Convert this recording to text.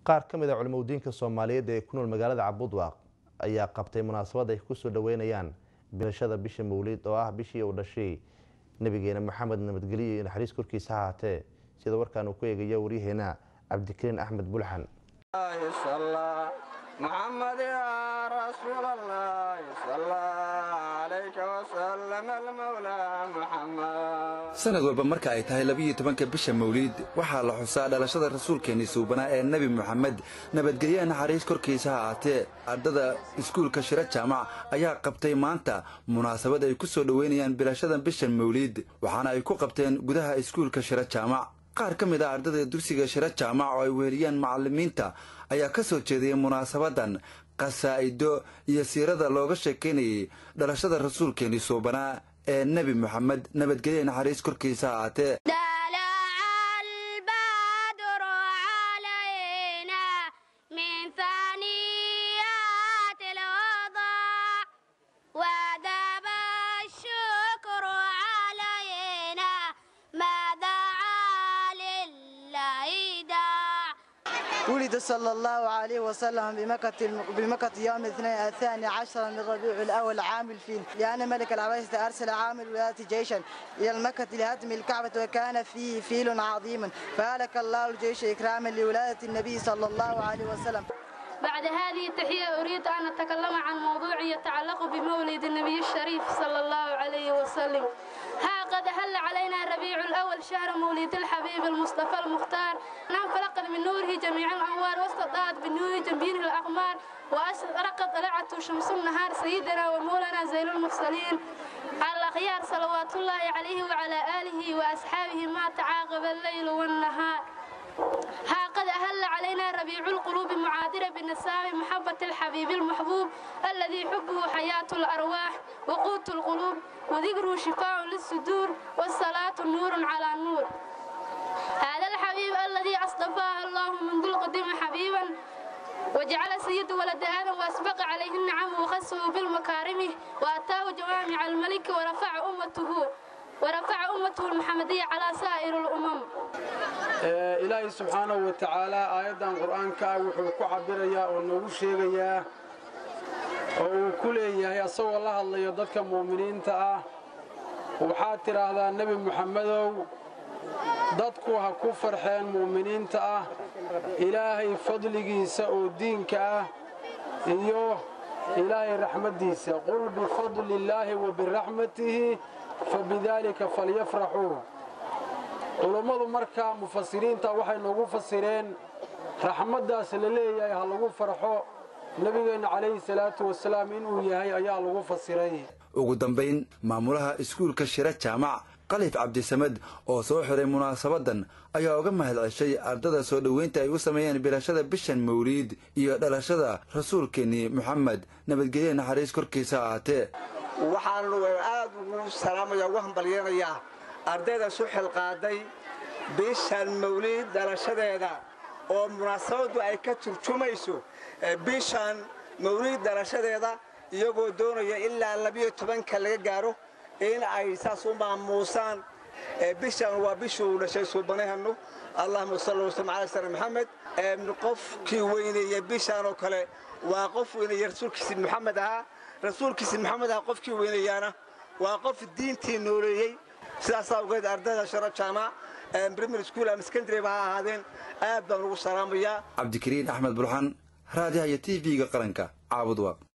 qaar ka mid a culimadiinka soomaaliyeed ee ku nool magaalada cabudwaaq ayaa qabtay munaasabad ay kusoo dhaweynayaan bilashada bisha mawlid oo ah bishii uu dhashay nabigeena maxamed nabadgelyo iyo naxariis korkiisa ha haatee sida warkaan uu ku eegayo waryaheena cabdikariin axmed bulxan محمد يا رسول الله صلى عليك وسلم المولى محمد sanad walba marka ay tahay labiyo tobanka bisha mawliid waxaa la xusaa dhalashada rasuulkeenni suubanaa ee nebi moxamed nabadgelyaha naxariis korkiisa ha ahaatee ardada iskuulka shiro jaamac ayaa qabtay maanta munaasabad ay ku soo dhoweynayaan bilashada bishan mawliid waxaana ay ku qabteen gudaha iskuulka shiro jaamac qaar ka mid ah ardada dugsiga shiro jaamac oo ay weheliyaan macallimiinta ayaa ka soo jeediyay munaasabadan qasaa'ido iyo siirada looga sheekaynayay dhalashada rasuulkeenni suubanaa ee nebi moxamed nabadgelya naxariis korkiisa ha ahaatee ولد صلى الله عليه وسلم بمكة بمكة يوم الاثنين الثاني عشر من ربيع الأول عام الفيل لأن ملك العباسة أرسل عامل ولاية جيشا إلى المكة لهدم الكعبة وكان فيه فيل عظيم فهلك الله الجيش إكراما لولاية النبي صلى الله عليه وسلم بعد هذه التحية أريد أن أتكلم عن موضوع يتعلق بمولد النبي الشريف صلى الله عليه وسلم ها قد هل علينا ربيع الأول شهر مولد الحبيب المصطفى المختار نعم فلقد من نوره جميع الأنوار واستضاءت بالنور جنبينه الأقمار وأشرقت طلعت شمس النهار سيدنا ومولانا زين المرسلين على الأخيار صلوات الله عليه وعلى آله وأصحابه ما تعاقب الليل والنهار ها قد أهل علينا ربيع القلوب معادرة بالنسام محبة الحبيب المحبوب الذي حبه حياة الأرواح وقوت القلوب وذكره شفاء للصدور والصلاة نور على نور هذا الحبيب الذي اصطفاه الله منذ القديم حبيبا وجعل سيد ولد آدم وأسبق عليه النعم وخصه بالمكارم وأتاه جوامع الملك ورفع أمته ورفع أمته المحمدية على سائر الأمم ilaahay subxaanahu wa tacaalaa aayaddan qur-aanka ah wuxuu ku cabirayaa oo noogu sheegayaa oo uu ku leeyahay asagoo la hadlayo dadka mu'miniinta ah waxaad tidhaahdaa nebi muxammedow dadku ha ku farxeen mu'miniinta ah ilaahay fadligiisa oo diinka ah iyo ilaahay raxmaddiisa qul bifadliillaahi wa biraxmatihi fa bidaalika falyafraxuu culummadu marka mufasiriinta waxay noogu fasireen raxmaddaas la leeyahay ha lagu farxo nebigeenna calayhi salaatu wasalaam inuu yahay ayaa lagu fasiray ugu dambayn maamulaha iskuulka shiro jaamac kalif cabdisamed oo soo xiray munaasabadan ayaa uga mahad ceshay ardada soo dhoweynta ay u sameeyeen bilashada bishan mawliid iyo dhalashada rasuulkeennii moxamed nabadgelye naxariis korkiisa ahaatee waxaanu aad ugu salaamaya ugu hambalyeenayaa ardayda su xilqaaday bishan mawliid dhalashadeeda oo munaasabaddu ay ka turjumayso bishan mawliid dhalashadeeda iyagoo doonaya ilaa labiyo tobanka laga gaaro in ay saas u maamuusaan bishan waa bishuu dhashay suubanahanu allahuma salli wasallam calaa sana maxamed qofkii weyneeya bishan oo kale waa qof weyneeya rasuulkiisi maxamed ahaa rasuulkiisi maxamed ahaa qofkii weyneeyaana waa qof diintii nooleeyey sidaas awgeed ardayda sharo jaamac primary school ama secondary ba ha ahaadeen aad baan ugu salaamayaa cabdikariin axmed bulxan raadiyaha iyo t v-ga qaranka caabudwaaq